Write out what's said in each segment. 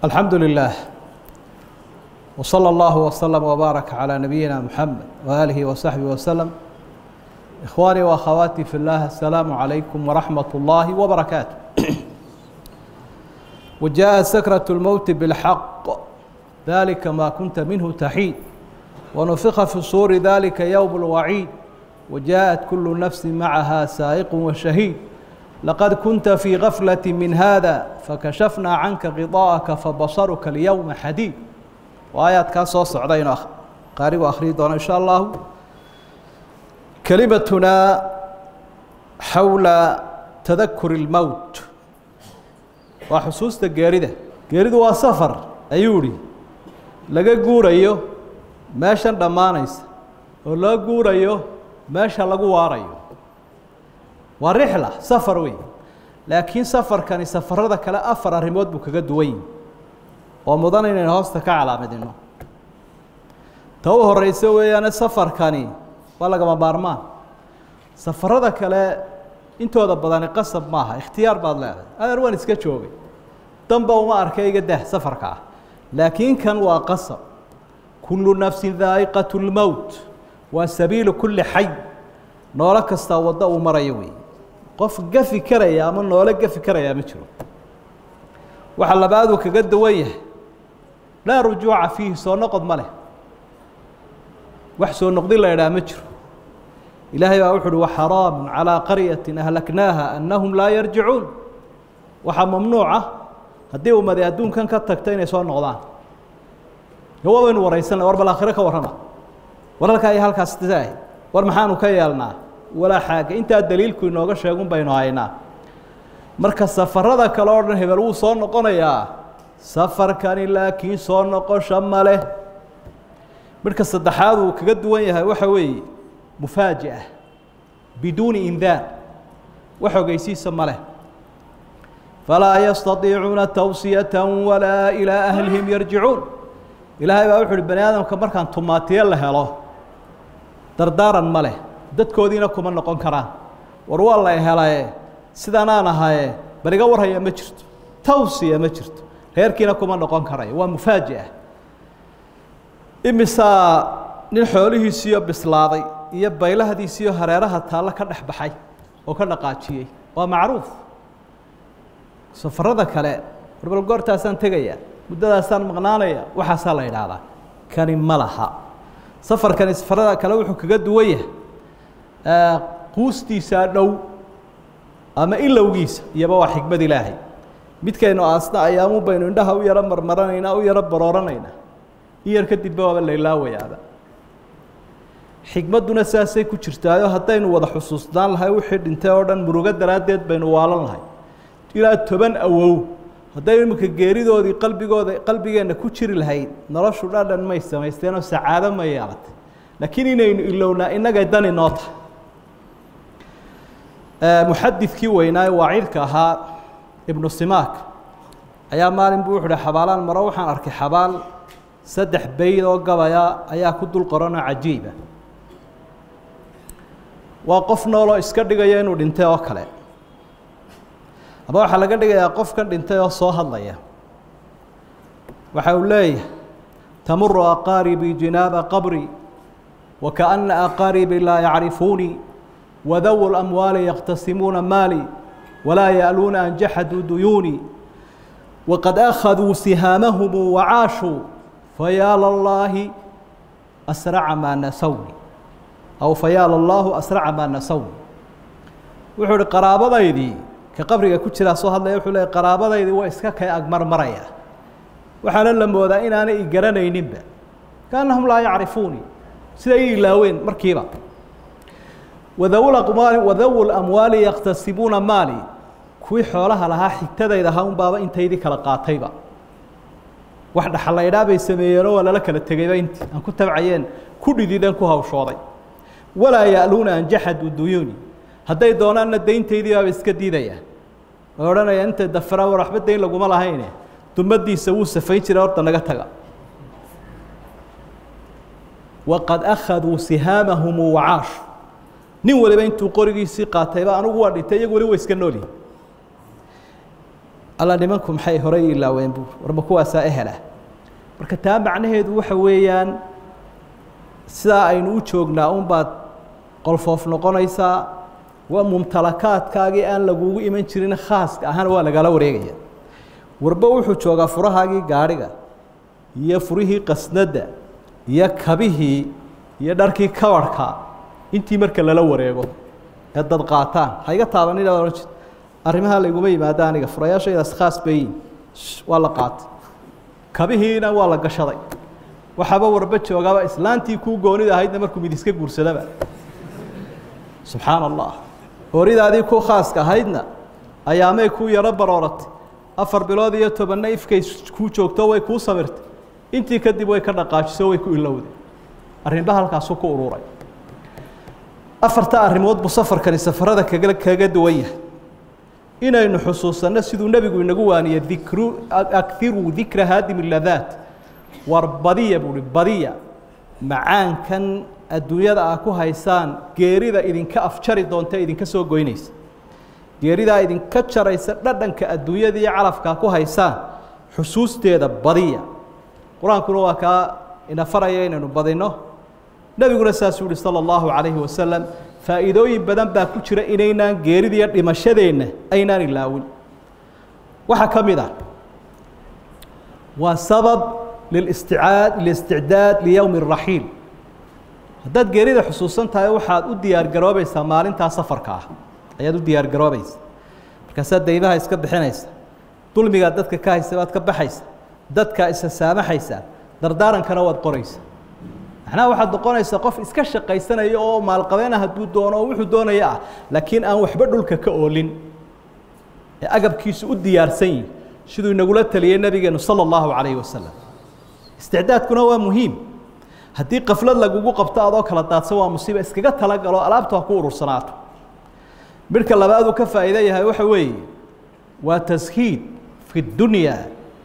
الحمد لله وصلى الله وسلم وبارك على نبينا محمد وآله وصحبه وسلم إخواني وأخواتي في الله السلام عليكم ورحمة الله وبركاته وجاء سكرة الموت بالحق ذلك ما كنت منه تحيد ونفخ في الصور ذلك يوم الوعيد وجاءت كل نفس معها سائق وشهيد لقد كنت في غفلة من هذا فكشفنا عنك غطاءك فبصرك اليوم حديد وآيات كان soo socda inuu qaarigu akhriyi doono in شhاء الله كلمتنا حول تذكر الموت waa xusuusta geerida geeridu waa safar ayuu ihi laga guurayo meeshan dhammaanaysa oo loo guurayo meesha lagu waarayo waa rixla safar wey laakiin safarkani safarada kale afar arrimood buu kaga duwan yihi oo mudan inaynu hoosta ka calaamadino ta u horeysa weeyaane safarkani waa lagama maarmaan safarada kale intooda badani qasab maaha ikhtiyaar baad leedahay adeer waan iska joogay danba uma arkay iga dah safarka ah laakiin kan waa qasab kullu nafsin daa'iqat lmowt waa sabiilu kulli xay noolo kastaa waddo uu marayo wey qof gafi karaya ama noolo gafi karayaa ma jiro waxa labaaduu kaga duwan yahay laa rujuuca fiihi soo noqod ma leh wax soo noqdin la idhaha ma jiro ilaahay baa wuxu uhi waxaraamu calىa qaryatin ahlaknaaha annahum laa yarjicuun waxaa mamnuuca haddii ummadi adduunkan ka tagto inay soo noqdaan waa baynu waraysanna war bal aakhiro ka warrama war halkaa iyo halkaas taah war maxaanu ka yeelnaa walaa xaaga intaa daliilku inooga sheegun baynu haynaa marka safarada kale oo dhan hebel wuu soo noqonayaa safarkani laakiin soo noqosho ma leh midhka saddexaad uu kaga duwan yahay waxa weeye mufaaji'a biduuni indaar wax ogeysiisa ma leh falaa yastadiicuuna tawsiyata walaa ilaa ahlihim yarjicuun ilaahay baa wuxu uhi bani aadamka markaan tumaatiye la helo dardaaran ma leh dadkoodiina kuma noqon karaan war waa la helaye sidanaan ahaye bal iga warhaya ma jirto tawsiya ma jirto reerkiina kuma noqon karayo waa mufaaji'a imisaa nin xoolihiisiiyo bislaaday iyo baylahadiisiiyo hareeraha taallo ka dhex baxay oo ka dhaqaajiyey waa macruuf safarada kale warbal goortaasaan tegaya muddadaasaan maqnaanaya waxaasaa la idhaahdaa kani ma laha safarkani safarada kale wuxuu kaga duwan yahay quustiisaa dhow ama ilowgiisa iyoba waa xikmad ilaahay midkaynu aasna ayaamu baynu indhaha u yaro marmaranaynaa u yaro barooranaynaa in yar kadibba waaba laylaawayaaba xikmadduna saasay ku jirtaayo haddaynu wada xusuusnaan lahay wixii dhintay oo dhan murugo daraaddeed baynu waalan lahay ilaa toban awow hadday iminka geeridoodii qalbigooda qalbigeenna ku jiri lahayd noloshu dhadhan may samaysteenoo sacaado ma yeelatay laakiin inaynu ilownaa innagay dani noo tahay muxadidkii weynaaye waacidka ahaa ibnu simaak ayaa maalin buu wuxu uhi xabaalaan maro waxaan arkay xabaal saddex bayd oo gabaya ayaa ku dul qoranoo cajiiba waa qof nooloo iska dhigaya inuu dhintay oo kale ama waxaa laga dhigayaa qofkan dhintay oo soo hadlaya waxa uu leeyahay tamuru aqaaribii jinaaba qabri wakaأna aqaaribii laa yacrifuunii wadawu lamwaali yaqtasimuuna maali walaa ya'luuna an jaxaduu duyuunii waqad akhaduu sihaamahum wacaashuu fayaa lallaahi asraca maa nasawni aw fayaa lallaahu asraca maa nasawni wuxuu uhi qaraabadaydii ka qabriga ku jiraa soo hadlaya wuxuu leey qaraabadaydii waa iska kay agmarmaraya waxaana la moodaa inaanay i garanayninba kaannahum laa yacrifuuni siday i ilaaween markiiba wadawlaqmaali wadawu lamwaali yaqtasibuuna maali kuwii xoolaha lahaa xigtadayda ahaa un baaba intaydii kala qaatayba wax dhaxalaydhaa bay sameeyeenoo waa lala kala tegayba intii aan ku tabcayeen ku dhidideen ku hawshooday walaa ya'luuna an jaxaduu duyuuni hadday doonaanna dayntaydii baaba iska diidaya oo odhanaya intay dafiraan war waxba dayn laguma lahayne dumadiisa wuu safayn jiray horta naga taga waqad akhaduu sihaamahum wacaashu nin waliba intuu qorigiisii qaatayba anigu waa dhintay iyagu wali wa iska noolyihi alla nimanku maxay horey ilaaween buur warma kuwaasaa ehela marka taa macnaheedu waxa weeyaan sidaa aynu u joognaa unbaad qolfoof noqonaysaa waa mumtalakaadkaagii aan lagugu iman jirin khaaska ahana waa lagala wareegaya warba wuxuu joogaa furahaagii gaadhiga iyo furihii qasnadda iyo kabihii iyo dharkii kabarhka intii marka lala wareego ee dad qaataan ha iga taabanina ohan jir arrimaha layguma yimaado aniga furayaashaydaas khaas bayin waa la qaatay kabihiina waa la gashaday waxaaba warba joogaaba islaantii kuu goonida ahaydna markuu mid iska guursadaba subxaana allah horidaadii ku khaaska ahaydna ayaamay kuu yaro barooratay afar bilood iyo tobanna ifkay kuu joogto way kuu samirtay intii kadib way ka dhaqaajiso way ku ilowday arrinba halkaasuu ku ururay afarta arrimood buu safarkani safarada kaga kaga duwan yahay inaynu xusuusanno siduu nebigu inagu waaniyey dikru akiruu dikra haadim ladaat war badiya buuhi badiya macaankan adduunyada ah ku haysaan geerida idinka afjari doonta idinka soo goynaysa geeridaa idinka jaraysa dhadhanka adduunyada iyo calafkaa ku haysaan xusuusteeda badiya qur-aankuna waa kaa ina faraya inaynu badinno nebiguna saasuu yihi salى اllahu calayhi wasalam faa'iidooyin badan baa ku jira inaynaan geerida iyo dhimashadeenna aynaan ilaawin waxaa ka mid ah waa sabab listicaad lilisticdaad liyowmi الraxiil haddaad geerida xusuusan tahay waxaad u diyaar garoobaysaa maalintaa safarka ah ayaad u diyaar garoobaysa markaasaad daymaha iska bixinaysa dulmigaa dadka ka haysa baad ka baxaysa dadkaa isa saamaxaysaa dardaarankana waad qoraysa macnaha waxaad noqonaysaa qof iska shaqaysanaya oo maalqabeena hadduu doono oo wuxuu doonaya ah laakiin aan waxba dhulka ka oolin ee agabkiisu u diyaarsan yihi siduu inagula taliyey nabigeenu sala allahu calayhi wasalam isticdaadkuna waa muhiim haddii kaflad lagugu qabto adoo kala daadsan waa musiiba iskaga talagalo alaabta ha ku urursanaato midhka labaaduu ka faa'iida yahay waxa weeye waa tashiid fi اdunya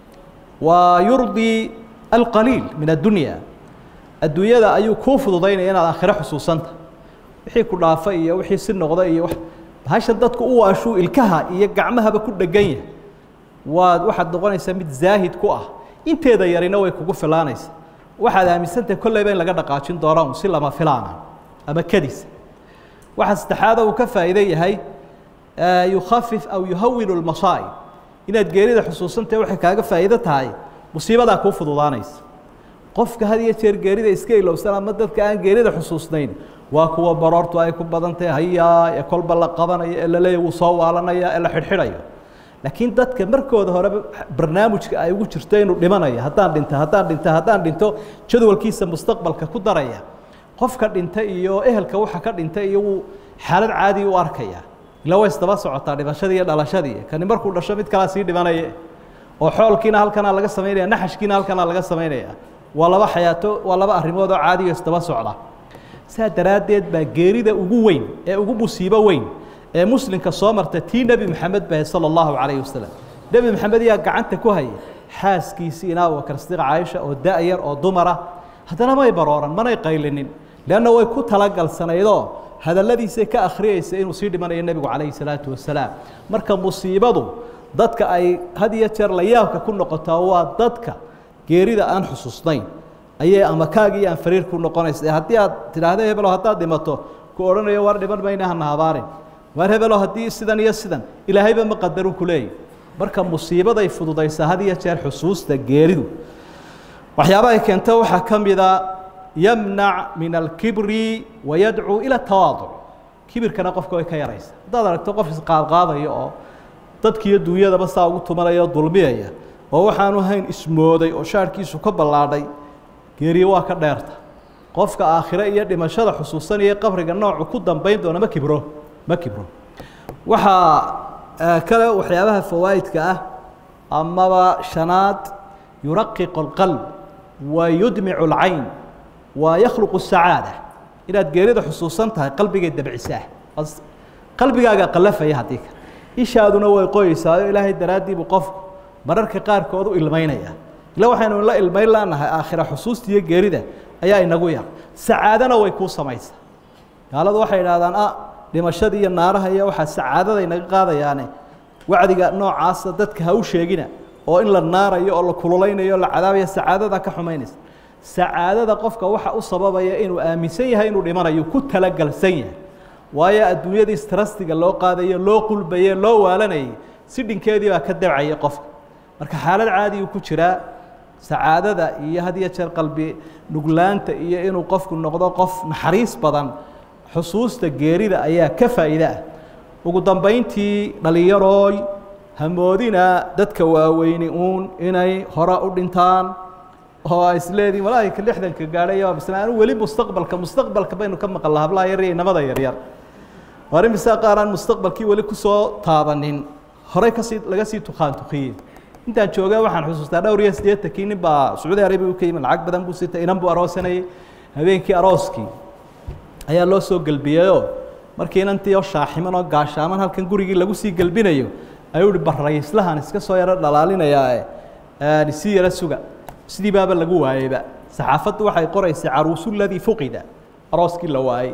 wa yurdii alqaliil min addunya adduunyada ayuu kuu fududaynaya inaad aakhiro xusuusanta wixii ku dhaafa iyo wixii si noqda iyo bahashan dadku u waashuu ilkaha iyo gacmahaba ku dhegan yahay waad waxaad noqonaysaa mid zaahid ku ah inteeda yarina way kugu filaanaysa waxaad aaminsantahay kolleyba in laga dhaqaajin doona un si lama filaana ama kadisa waxaa saddexaada uu ka faa'iide yahay yukhafif aw yuhawinu lmasaa'ib inaad geerida xusuusantahay waxay kaaga faa'iido tahay musiibadaa kuu fududaanaysa qofka had iyo jeer geerida iska ilowsan ama dadka aan geerida xusuusnayn waa kuwa baroortu ay ku badan tahay hayaa ee kolba la qabanayo ee la leeya wuu soo waalanaya ee la xidhxidhayo laakiin dadka markooda horeba barnaamijka ay ugu jirto inuu dhimanayo haddaan dhinto haddaan dhinto haddaan dhinto jadwalkiisa mustaqbalka ku daraya qofka dhinta iyo ehelka waxa ka dhinta iyo wuu xaalad caadi u arkaya ila way isdaba socotaa dhimashadii iyo dhalashadii kani markuu dhasho mid kalaa sii dhimanaya oo xoolkiina halkanaa laga samaynaya naxashkiina halkanaa laga samaynaya waa laba xayaato waa laba arrimood oo caadiyo isdaba socda saa daraaddeed baa geerida ugu weyn ee ugu musiibo weyn ee muslimka soo marta tii nebi maxamed bahe sala allahu calayhi wasalam nebi maxamed yaa gacanta ku haya xaaskiisii inaa abubakar sidiiq caaisha oo da-yar oo dumara haddana may barooran manay qaylinin leanna way ku talagalsanaydoo hadalladiisay ka akhriyeysa inuu sii dhimanayo nebigu calayhi salaatu wasalaam marka musiibadu dadka ay had iyo jeer layaabka ku noqotaa waa dadka geerida aan xusuusnayn ayay ama kaagii aan fariir ku noqonaysa ee haddii aad tidhaahdo hebelo haddaad dhimato ku odhanayo war dhiman mayna hana habaarin waar hebelo haddii sidan iyo sidan ilaahayba ma qadarun ku leeyahy marka musiibaday fududaysaa had iyo jeer xusuusta geeridu waxyaabahay keento waxaa ka mida yamnac min alkibri wayadcuu ila tawaaduc kibirkana qofka way ka yaraysa haddaad aragto qof isqaadqaadaya oo dadkiiyo duunyadaba saa ugu tumanaya oo dulmiyaya oo waxaanu hayn ismooday oo shaarhkiisu ka ballaadhay geeriye waa ka dheerta qofka aakhire iyo dhimashada xusuusanaya qabriga noocu ku dambayn doona ma kibro ma kibro waxaa kale waxyaabaha fawaa'idka ah amaba shanaad yuraqiqu اlqalb wa yudmicu اlcayn wa yakhluqu الsacaada inaad geerida xusuusan tahay qalbigay dabcisaa qalbigaaga qalafaya haddii kale ishaaduna way qoyeysaa ilaahay daraaddii buu qofku mararka qaarkood u ilmaynaya ila waxaynu la ilmayn lanahay aakhira xusuusta iyo geerida ayaa inagu yar sacaadana way kuu samaysaa gaaladu waxay idhahdaan a dhimashada iyo naaraha iyo waxaa sacaadada inaga qaadayaane wacdiga noocaasa dadka ha u sheegina oo in la naarayo oo la kululaynayo o la cadaabayo sacaadada ka xumaynaysa sacaadada qofka waxa u sababaya inuu aaminsan yahay inuu dhimanayo ku talagalsan yahay waayo adduunyadii strastiga loo qaadayo loo qulbaye loo waalanayay si dhinkeedii baa ka dabcaya qofka marka xaalad caadi uu ku jiraa sacaadada iyo had iyo jeer qalbi nuglaanta iyo inuu qofku noqdo qof naxariis badan xusuusta geerida ayaa ka faa'iide ah ugu dambayntii dhallinyarooy hamoodina dadka waaweyni uun inay hore u dhintaan oo a isleedihin walaahi lixdanka gaadhay bisla anu weli mustaqbalka mustaqbalka baynu ka maqan laha hablaha yar iyo inamada yaryar waar imisaa qaar aan mustaqbalkii weli kusoo taabanin horey kasii laga sii tukaan tukiyey intaan joogaa waxaan xusuustaa dhowr iyo siddeetankii nin baa sacuudi arabiya u ka yimi lacag badan buu sitay inan buu aroosanayay habeenkii arooskii ayaa loo soo gelbiyeyoo markii inantii oo shaaximan oo gaashaaman halkan gurigii lagu sii gelbinayo ayuu hi barrayslahan iska soo yaro dhalaalinayaae isii yaro suga sidii baaba lagu waayeyba saxaafaddu waxay qoraysay caruusu ladii fuqida arooskii la waayey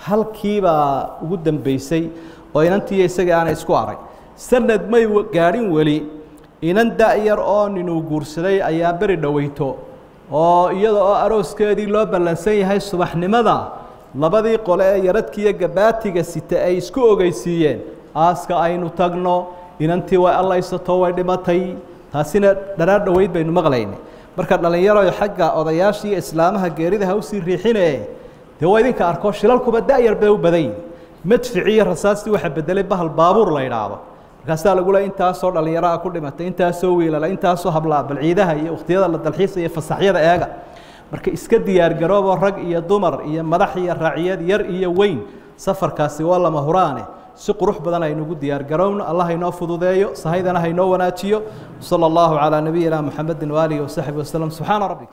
halkiibaa ugu dambeysay oo inantiiyo isagii aanay isku arag sanad may gaadhin weli inan da-yar oo ninuu guursaday ayaa beri dhoweyto oo iyada oo arooskeedii loo ballansan yahay subaxnimada labadii qole ee yaradkiiyo gabaatiga sita ay isku ogeysiiyeen aaska aynu tagno inantii way allaysato way dhimatay taasina dharaar dhoweyd baynu maqlaynay marka dhallinyaro xagga odayaashii islaamaha geerida ha usii riixine dee waa idinka arko shilalkuba da-yar bay u badan yihin madfici iyo rasaastii waxa bedelay bahal baabuur la idhaahdo markaasaa lagu le intaasoo dhallinyaraha ku dhimatay intaasoo wiilala intaasoo hablaa bal ciidaha iyo wakhtiyada la dalxiisa iyo fasaxyada eega marka iska diyaargaroobo rag iyo dumar iyo madax iyo raaciyad yar iyo weyn safarkaasi waa lama huraane si qurux badan aynugu diyaargarowno allah haynoo fududeeyo sahaydana haynoo wanaajiyo salى اllahu calىa nabiyina mxamedi waaalihi wasaxbi waslm subxaana rabbi